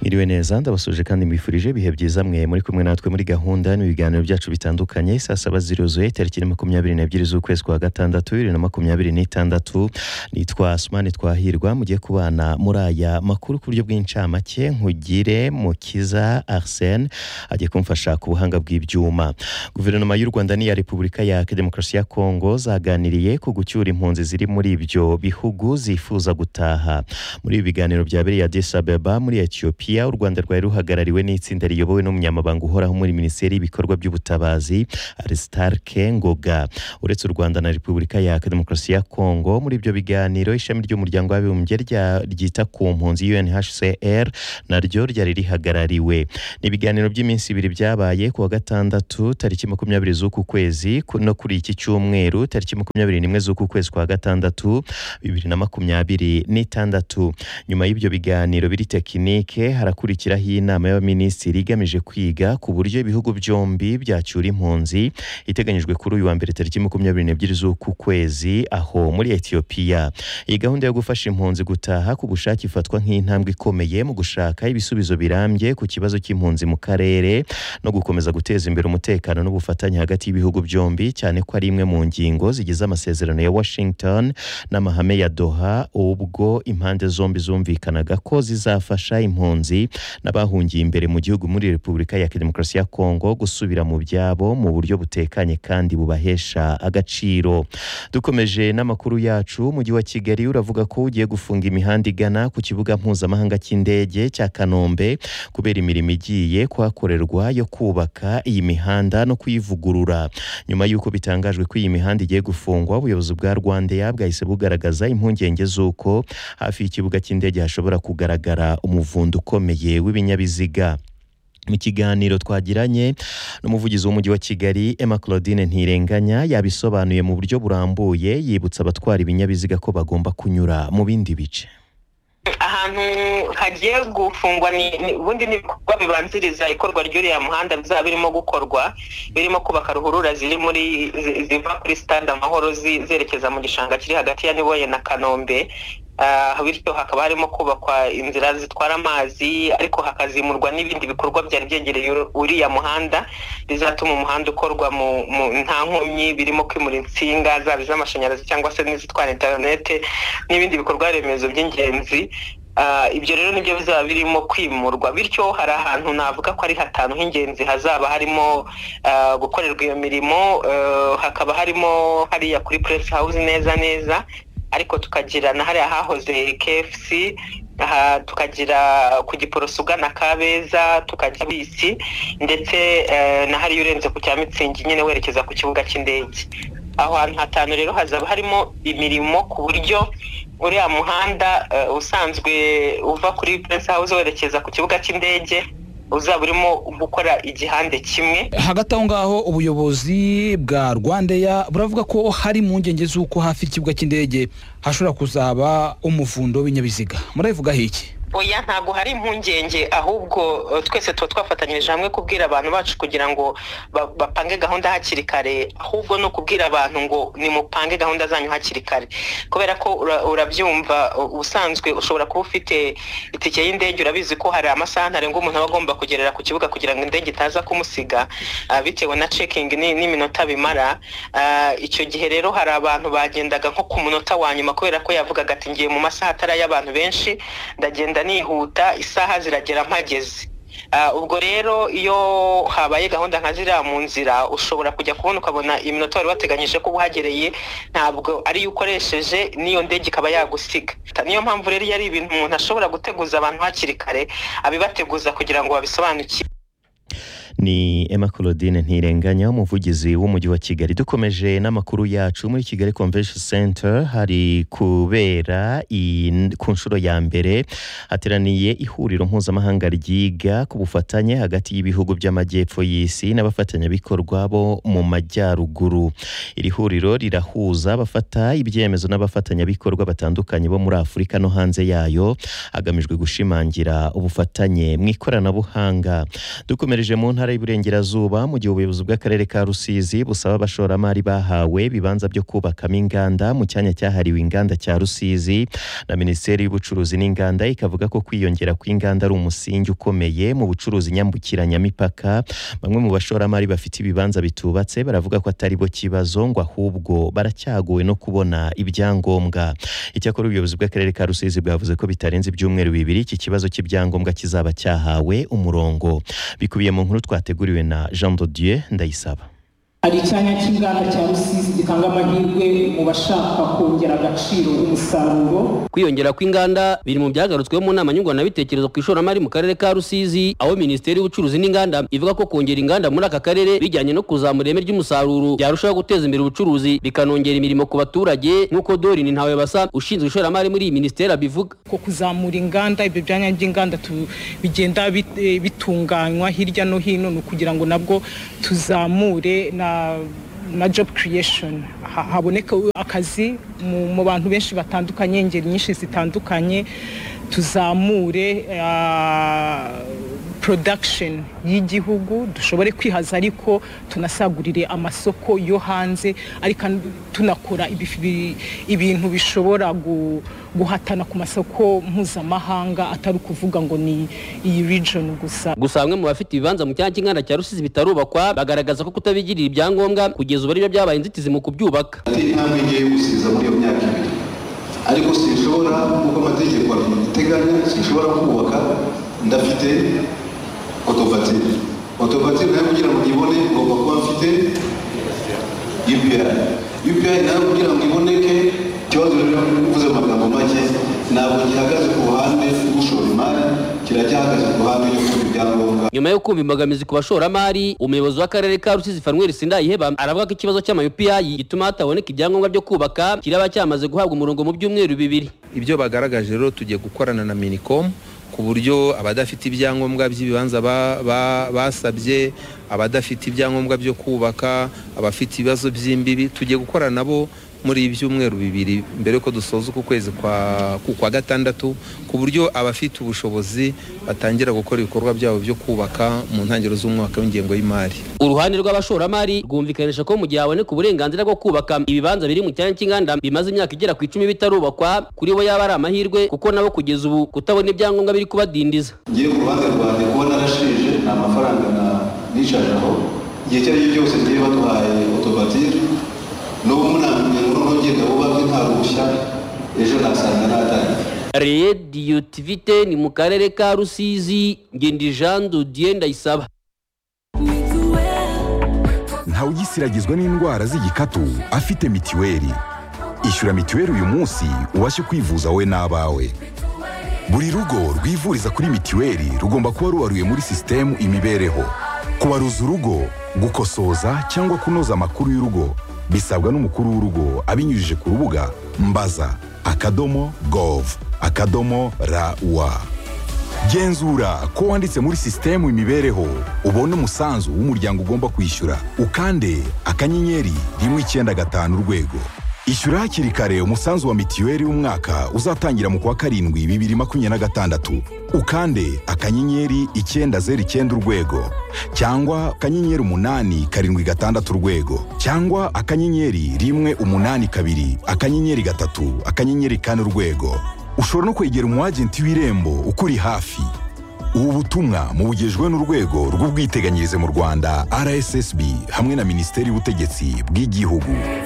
mwiriwe neza ndabasuje kandi mwifurije ibihe byiza mwe muri kumwe natwe muri gahunda n'ibiganiro byacu bitandukanye saa saba ziruzuye tariki makumyabiri n'ebyiri z'ukwezi kwa gatandatu bibiri na makumyabiri n'itandatu nitwa sumani twahirwa mugiye kubana muri aya makuru ku buryo bw'incamake nkugire mukiza arsene agiye kumfasha ku buhanga bw'ibyuma guverinoma y'u rwanda n'iya repubulika ya demokarasi ya kongo zaganiriye ku gucyura impunzi ziri muri ibyo bihugu zifuza gutaha muri ibi biganiro byabereye Addis Ababa muri Ethiopia u Rwanda rwari ruhagarariwe n'itsinda riyobowe n'umunyamabanga uhoraho muri Minisiteri y'ibikorwa by'ubutabazi Aristarke Ngoga uretse u Rwanda na Repubulika ya Demokarasi ya Kongo muri ibyo biganiro ishami ry'umuryango w'abibumbye rya- ryita ku mpunzi UNHCR naryo ryari rihagarariwe ni ibiganiro by'iminsi ibiri byabaye ku wa gatandatu tariki makumyabiri z'uku kwezi ku- no kuri iki cyumweru tariki makumyabiri n'imwe z'uku kwezi kwa gatandatu bibiri na makumyabiri n'itandatu nyuma y'ibyo biganiro biri tekinike harakurikiraho inama y'abaminisitiri igamije kwiga ku buryo ibihugu byombi byacyura impunzi iteganyijwe kuri uyu wa mbere tariki makumyabiri n'ebyiri z'uku kwezi aho muri etiyopiya iyi gahunda yo gufasha impunzi gutaha ku bushake ifatwa nk'intambwe ikomeye mu gushaka ibisubizo birambye ku kibazo cy'impunzi mu karere no gukomeza guteza imbere umutekano n'ubufatanye hagati y'ibihugu byombi cyane ko ari imwe mu ngingo zigize amasezerano ya Washington n'amahame ya Doha ubwo impande zombi zumvikanaga ko zizafasha impunzi n'abahungiye imbere mu gihugu muri Repubulika ya Demokarasi ya Kongo gusubira mu byabo mu buryo butekanye kandi bubahesha agaciro dukomeje n'amakuru yacu umujyi wa Kigali uravuga ko ugiye gufunga imihanda igana ku kibuga mpuzamahanga cy'indege cya Kanombe kubera imirimo igiye kuhakorerwa yo kubaka iyi mihanda no kuyivugurura nyuma y'uko bitangajwe ko iyi mihanda igiye gufungwa ubuyobozi bwa rwandair bwahise bugaragaza impungenge z'uko hafi y'ikibuga cy'indege hashobora kugaragara umuvundo ukomeye w'ibinyabiziga mu kiganiro twagiranye n'umuvugizi w'umujyi wa kigali emma claudine ntirenganya yabisobanuye mu buryo burambuye yibutsa abatwara ibinyabiziga ko bagomba kunyura mu bindi bice ahantu hagiye gufungwa ni- ni- ubundi n'ibikorwa bibanziriza ikorwa ry'uriya muhanda bizaba birimo gukorwa birimo kubaka ruhurura ziri muri zi- ziva kuri stade amahoro zi- zerekeza mu gishanga kiri hagati ya niboye na kanombe Ah, bityo hakaba harimo kubakwa inzira zitwara amazi ariko hakazimurwa n'ibindi bikorwa byari byegereye uru- uriya muhanda bizatuma umuhanda ukorwa mu mu nta nkomyi birimo kwimura insinga zaba iz'amashanyarazi cyangwa se n'izitwara interinete n'ibindi bikorwa remezo by'ingenzi Ah, ibyo rero nibyo bizaba birimo kwimurwa bityo hari ahantu navuga ko ari hatanu h'ingenzi hazaba harimo ah, gukorerwa iyo mirimo eh, hakaba harimo hariya kuri press house neza neza ariko tukagira na hariya hahoze KFC aha tukagira ku giporoso ugana kabeza tukajya bisi ndetse eh, na hariya urenze ku cya mitsingi nyine werekeza ku kibuga cy'indege aho hantu hatanu rero hazaba harimo imirimo ku buryo uriya muhanda eh, usanzwe uva kuri Prince House werekeza ku kibuga cy'indege uzaba urimo gukora igihande kimwe hagati aho ngaho ubuyobozi bwa rwandeya buravuga ko hari impungenge z'uko hafi y'ikibuga cy'indege hashobora kuzaba umuvundo w'ibinyabiziga murabivugaho iki oya ntabwo hari impungenge ahubwo eh, twese tuba twafatanyirije hamwe kubwira abantu bacu kugira ngo ba- bapange gahunda hakiri kare ahubwo ni ukubwira abantu ngo nimupange gahunda zanyu hakiri kare kubera ko ura- urabyumva u- ubusanzwe ushobora kuba ufite itike y'indege urabizi ko hari amasaha ntarengwa umuntu aba agomba kugerera ku kibuga kugira ngo indege itaza kumusiga ah, bitewe na cekingi ni- n'iminota bimara Ah, icyo gihe rero hari abantu bagendaga nko ku munota wa nyuma kubera ko yavugaga ati ngiye mu masaha atari ay'abantu benshi ndagenda nihuta isaha ziragera mpageze Ah, ubwo rero iyo habaye gahunda nka ziriya mu nzira ushobora kujya kubona ukabona iminota wari wateganyije ko uhagereye ntabwo ariyo ukoresheje n'iyo ndege ikaba yagusiga Ta- niyo mpamvu rero iyo ari ibintu umuntu ashobora guteguza abantu hakiri kare abibateguza kugira ngo babisobanukirwe ni Emma Claudine Ntirenganya umuvugizi w'umujyi wa Kigali dukomeje n'amakuru yacu muri Kigali Convention Center hari kubera iyi- ku nshuro ya mbere hateraniye ihuriro mpuzamahanga ryiga ku bufatanye hagati y'ibihugu by'amajyepfo y'isi n'abafatanyabikorwa bo mu majyaruguru iri huriro rirahuza abafata ibyemezo n'abafatanyabikorwa batandukanye bo muri Afurika no hanze yayo hagamijwe gushimangira ubufatanye mu ikoranabuhanga dukomereje mu ntara ntara y'Iburengerazuba mu gihe ubuyobozi bw'akarere ka Rusizi busaba abashoramari bahawe ibibanza byo kubakamo inganda mu cyanya cyahariwe inganda cya Rusizi na Minisiteri y'Ubucuruzi n'Inganda ikavuga ko kwiyongera kw'inganda ari umusingi ukomeye mu bucuruzi nyambukiranyamipaka bamwe mu bashoramari bafite ibibanza bitubatse baravuga ko atari bo kibazo ngo ahubwo baracyagowe no kubona ibyangombwa icyakora ubuyobozi bw'akarere ka Rusizi bwavuze ko bitarenze ibyumweru bibiri iki kibazo cy'ibyangombwa kizaba cyahawe umurongo bikubiye mu nkuru twateguriwe na Jean de Dieu Ndayisaba hari icyanya cy'inganda cya rusizi gitanga amahirwe mu bashaka kongera agaciro umusaruro kwiyongera kw'inganda biri mu byagarutsweho mu nama nyunguranabitekerezo ku ishoramari mu karere ka rusizi aho minisiteri y'ubucuruzi n'inganda ivuga ko kongera inganda muri aka karere bijyanye no kuzamura ireme ry'umusaruro byarushaho guteza imbere ubucuruzi bikanongera imirimo ku baturage nk'uko dorin ntawe basa ushinzwe ishoramari muri iyi minisiteri abivuga ko kuzamura inganda ibyo byanya by'inganda tu- bigenda bit- bitunganywa hirya no hino ni ukugira ngo nabwo tuzamure na na job creation Ha- haboneka akazi mu- mu bantu benshi batandukanye ingeri nyinshi zitandukanye tuzamure ah, production y'igihugu dushobore kwihaza ariko tunasagurire amasoko yo hanze ariko an- tunakora ibifi- bi- ibintu bishobora gu- guhatana ku masoko mpuzamahanga atari ukuvuga ngo ni iyi region gusa gusa bamwe mu bafite ibibanza mu cyanya cy'inganda cya rusizi bitarubakwa bagaragaza ko kutabigirira ibyangombwa kugeza ubu ari byo byabaye inzitizi mu kubyubaka ateye intambwe ngiye yo gusiza muri iyo myaka ibiri ariko sinshobora nk'uko amategeko abiteganya sinshobora kubaka ndafite otovatire otovatire nayo kugira ngo ibone ngomba kuba mfite upi upi nayo kugira ngo iboneke ikibazo rero mvuze mu magambo make ntabwo gihagaze ku ruhande rw'ushora imari kiracyahagaze ku ruhande rwo kubona ibyangombwa nyuma yo kumva imbogamizi ku bashoramari umuyobozi w'akarere ka rusizi fanweri sindayiheba aravuga ko ikibazo cy'amayopiyayi gituma hataboneka ibyangombwa byo kubaka kiraba cyamaze guhabwa umurongo mu byumweru bibiri ibyo bagaragaje rero tugiye gukorana na minicom ku buryo abadafite ibyangombwa by'ibibanza ba- ba- basabye abadafite ibyangombwa byo kubaka abafite ibibazo by'imbibi tugiye gukorana nabo muri ibi byumweru bibiri mbere yuko dusoza uku kwezi kwa ku- kwa gatandatu ku buryo abafite ubushobozi batangira gukora ibikorwa byabo byo kubaka mu ntangiriro z'umwaka w'ingengo y'imari uruhande rw'abashoramari rwumvikanisha ko mu gihe haboneka uburenganzira bwo kubaka ibibanza biri mu cyanya cy'inganda bimaze imyaka igera ku icumi bitarubakwa kuri bo yaba ari amahirwe kuko nabo kugeza ubu kutabona ibyangombwa biri kubadindiza ngiye ku ruhande rwanjye kuba narashije nta mafaranga na nishaje aho igihe icyo ari cyo cyose ngiye baduhaye otomatire n'ubu munamenya ngo noneho ngenda bubake nta ruhushya ejo nasanga natangiye rediyotivite ni mu karere ka rusizi ngendi jean dodier ndayisaba ntawugisiragizwa n'indwara z'igikatu afite mitiweli ishyura mitiweli uyu munsi ubashe kwivuza wowe n'abawe buri rugo rwivuriza kuri mitiweli rugomba kuba rubaruye muri sisitemu imibereho kubaruza urugo gukosoza cyangwa kunoza amakuru y'urugo bisabwa n'umukuru w'urugo abinyujije ku rubuga mbaza akadomo gov akadomo rawa genzura ko wanditse muri sisitemu imibereho ubone umusanzu w'umuryango ugomba kwishyura ukande akanyenyeri rimwe icyenda gatanu urwego ishyura hakiri kare umusanzu wa mitiweli w'umwaka uzatangira mu kwa karindwi bibiri makumyabiri na gatandatu ukande akanyenyeri icyenda zeru icyenda urwego cyangwa akanyenyeri umunani karindwi gatandatu urwego cyangwa akanyenyeri rimwe umunani kabiri akanyenyeri gatatu akanyenyeri kane urwego ushobora no kwegera umwagenti w'irembo ukuri hafi ubu butumwa mubugejwe n'urwego rw'ubwiteganyirize mu rwanda rssb hamwe na minisiteri y'ubutegetsi bw'igihugu